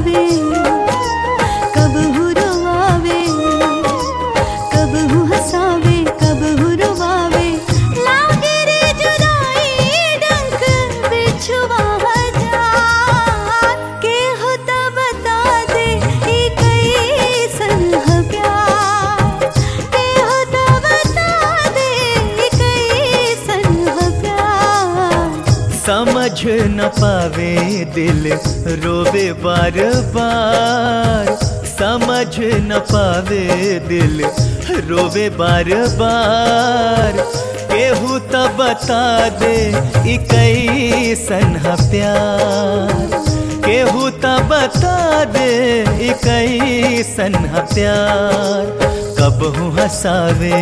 बुलावे कब हु रोवावे कब हु हंसावे कब हु रोवावे लागे रे जुदाई डंक बिछुआ हजार के हो त बता दे ई कैसन ह प्यार के हो त बता दे ई कैसन ह प्यार समझ न पावे दिल रोवे बार बार समझ न पावे दिल रोवे बार बार केहू त बता दे ई कैसन ह प्यार केहू त बता दे ई कैसन ह प्यार कबहू हंसावे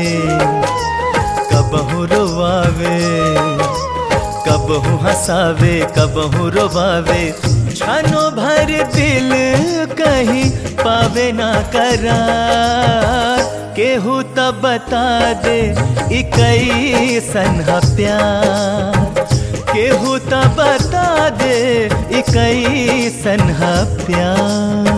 कबहू रोवावे कबहू हंसावे कबहू रोवावे छानो भर दिल कहीं पावे ना करार केहू त बता दे ई कैसन ह प्यार केहू त बता दे ई कैसन ह प्यार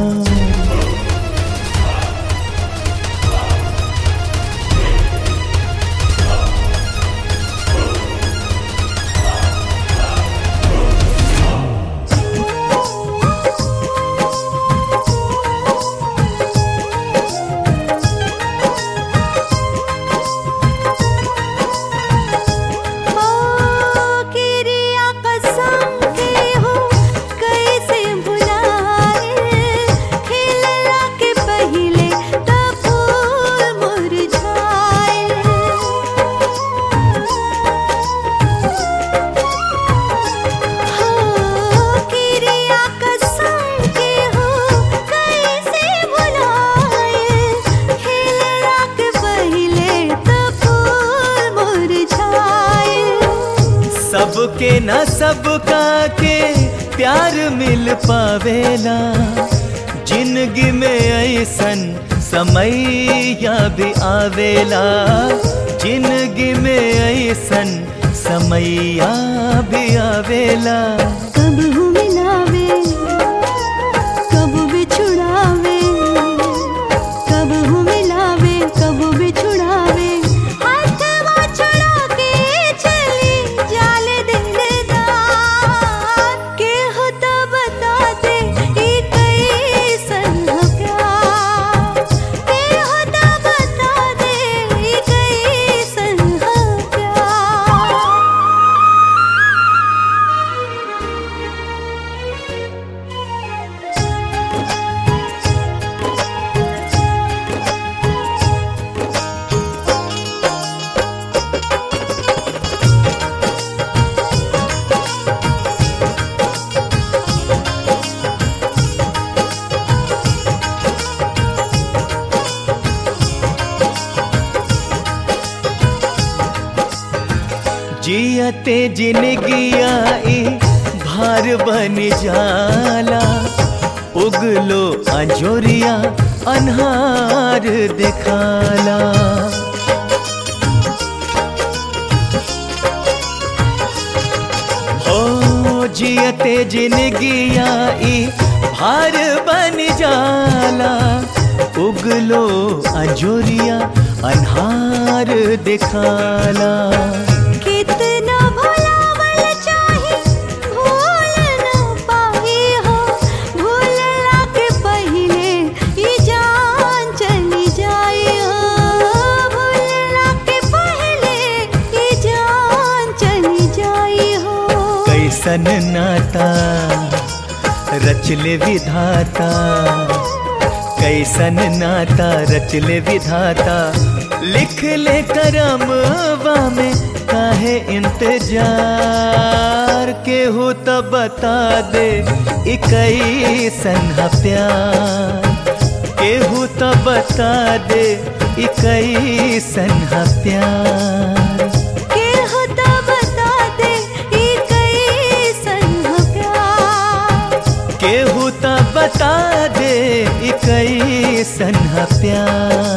ओ किरिया कसम के हो कैसे भुलाए खिलला के पहिले त फूल मुरझाए हो किरिया कसम के हो कैसे भुलाए खिलला के पहिले त फूल मुरझाए सबके न सबका के प्यार मिल पावेला जिंदगी में ऐसन समय या भी आवेला जिंदगी में ऐसन समय या भी आवेला कब हूँ मिलावे कब बिछुड़ावे कब हूँ मिलावे कब बिछुड़ावे हाथवा छुड़ा के चली जाले दिलदार के हो त बता दे ई कैसन ह प्यार के हो त बता दे ई कैसन ह प्यार जियते जिनगिया ई भार बन जाला उगलो अंजोरिया अनहार दिखाला ओ जियते जिनगिया ई भार बन जाला उगलो अंजोरिया अनहार दिखाला कितना भुलावल चाहे भूल न पाही हो भूलला के पहिले ई जान चली जाए हो भूलला के पहिले ई जान चली जाए हो कैसन नाता रचले विधाता कैसन नाता रचले विधाता लिख ले करमवा में काहे इंतजार के हो त बता दे ई कैसन ह प्यार केहू त बता दे ई कैसन ह प्यार के हो त बता दे ई कैसन ह प्यार केहू त बता दे ई कैसन ह प्यार